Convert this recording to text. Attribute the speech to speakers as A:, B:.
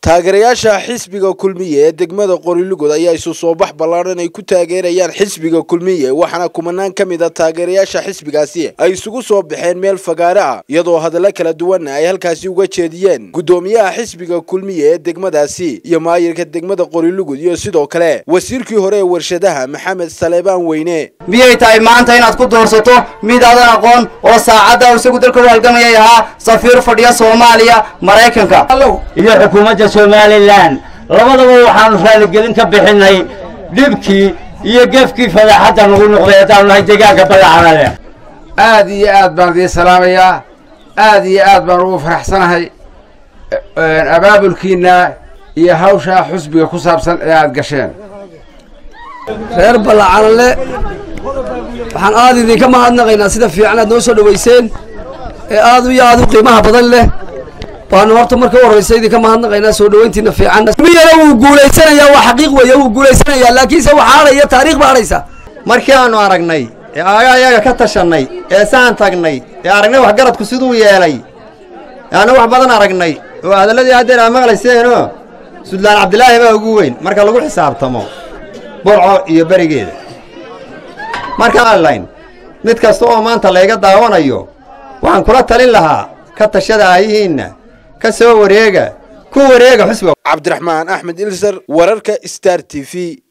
A: taageerayaasha xisbiga kulmiye ee degmada qorilugod ayaa isu soo bax ballaaran ay ku taageerayaan xisbiga kulmiye waxaana kumanaan ka mid a taageerayaasha xisbigaasi ay isugu soo baxeen meel fagaare ah iyadoo hadallo kala duwanna ay halkaasi uga jeediyeen guddoomiyaha xisbiga kulmiye ee degmadaasi iyo maayirka degmada qorilugud iyo sidoo kale wasiirkii hore ee warshadaha maxamed saleebaan weyne
B: miyay tahay maanta inaad ku doorsato mid aadan aqoon oo saacadda isagu dalka u halgamayay ahaa safiir fadhiya soomaaliya maraykanka
C: iyo xukuumadda somalilan labadaba waxaanu raaligelin ka bixinay dhibkii iyo gefkii fadaaxadda nagu noqday haddaanu nahay deegaanka badacadale
D: aad iyo aad baan idiin salaamayaa aad iyo aad baan ugu faraxsanahay abaabulkiinna iyo hawshaa xusbiga ku saabsan ee aad gasheen
E: reer ballacanle waxaan aad idinka mahadnaqaynaa sida fiican aad noo soo dhowayseen ee aad iyo aad u qiimaha badan leh baanu horta marka u horraysa idinka mahadnaqaynaa soo dhowayntiina fiican miyana wuu guulaysanayaa waa xaqiiq weeye wuu guulaysanayaa laakiinse waxaa hadhaya taariikh ba hadhaysa
B: markii aanu aragnay ee ayaga ka tashannay ee saan tagnay ee aragnay waxgaradku siduu yeelay aanu wax badan aragnay oo hadalladii haddeer aa maqlayseenoo sudlaan cabdilaahi baa ugu weyn marka lagu xisaabtamo burco iyo berigeeda markaan mid kasta oo maanta layga daawanayo waxaan kula talin lahaa ka tashada aayihiinna ka soo wareega ku wareega xusbiga
A: cabdiraxmaan axmed ilsar wararka star t v